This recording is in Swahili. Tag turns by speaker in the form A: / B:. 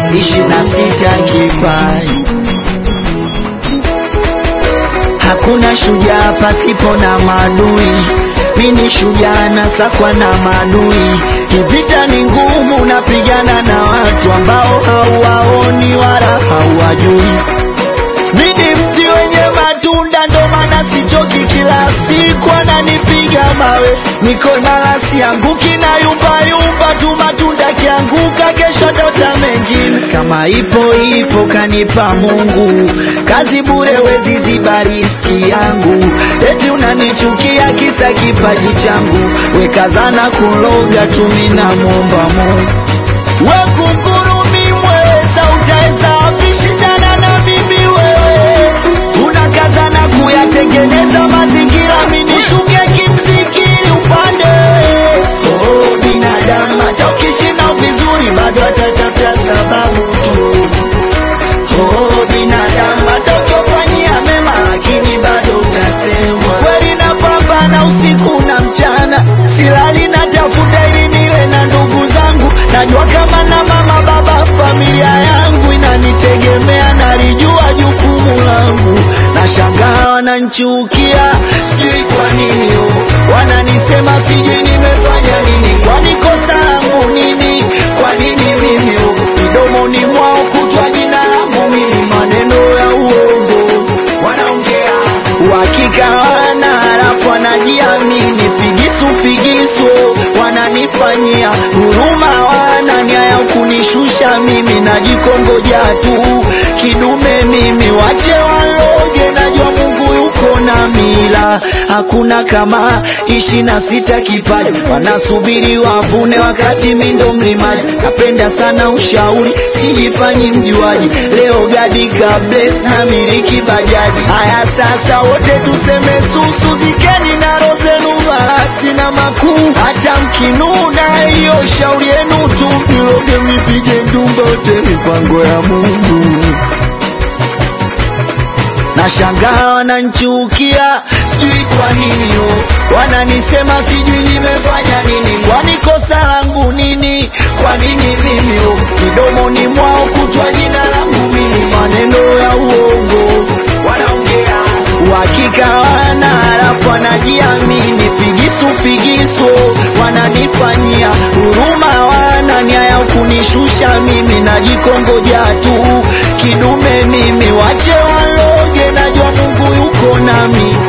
A: ishirini na sita kipaji. Hakuna shujaa pasipo na maadui, mi ni shujaa nasakwa na maadui. Kivita ni ngumu, napigana na watu ambao hauwaoni wala hauwajui. Mi ni mti wenye matunda, ndo maana sichoki, kila siku ananipiga mawe, niko imara, sianguki na yumba yumba tu, matunda kianguka, kesho ndota mengine. Kama ipo ipo, kanipa Mungu, kazi bure, wezi ziba riski yangu. Eti unanichukia kisa kipaji changu, wekazana kuloga tu, mi namwomba Mungu Wakungurumi mweza utaweza wapi shindana na mimi wewe unakazana kuyatengeneza mazingira minishuke kimzikiri upande oh, binadamu hata ukishinda vizuri bado atatafuta sababu tu oh, binadamu hata ukiofanyia mema lakini bado utasemwa kweli napambana usiku na mchana silali natafuta ili nile na ndugu zangu najua kama na mama baba familia yangu inanitegemea nalijua jukumu langu nashangaa wananchukia sijui kwa nini oh. wananisema sijui nimefanya nini kwani kosa langu nini kwa nini mimi oh. midomoni mwao kutwa jina langu mimi maneno ya uongo wanaongea uhakika wana halafu wanajiamini figisu figisu wananifanyia huruma wana nia ya kunishusha mimi najikongoja tu kidume mimi wache waloge najua mungu yuko na mila hakuna kama ishi na sita kipaji wanasubiri wavune wakati mindo mlimaji napenda sana ushauri sijifanyi mjuaji leo gadi kables na miliki bajaji haya sasa wote tuseme susu zikeni na rozenu basi na makuu hata mkinuna hiyo shauri yenu tu niloge mipige ndumba wote mipango ya mungu nashangaa wananchukia sijui kwa nini oh. wananisema sijui nimefanya nini kwani kosa langu nini kwa nini mimi oh. midomoni mwao kutwa jina langu mimi maneno ya uongo wanaongea uhakika wana halafu wanajiamini figisu figisu wananifanyia huruma wana nia ya kunishusha mimi najikongoja tu kidume mimi wache waloge najua mungu yuko nami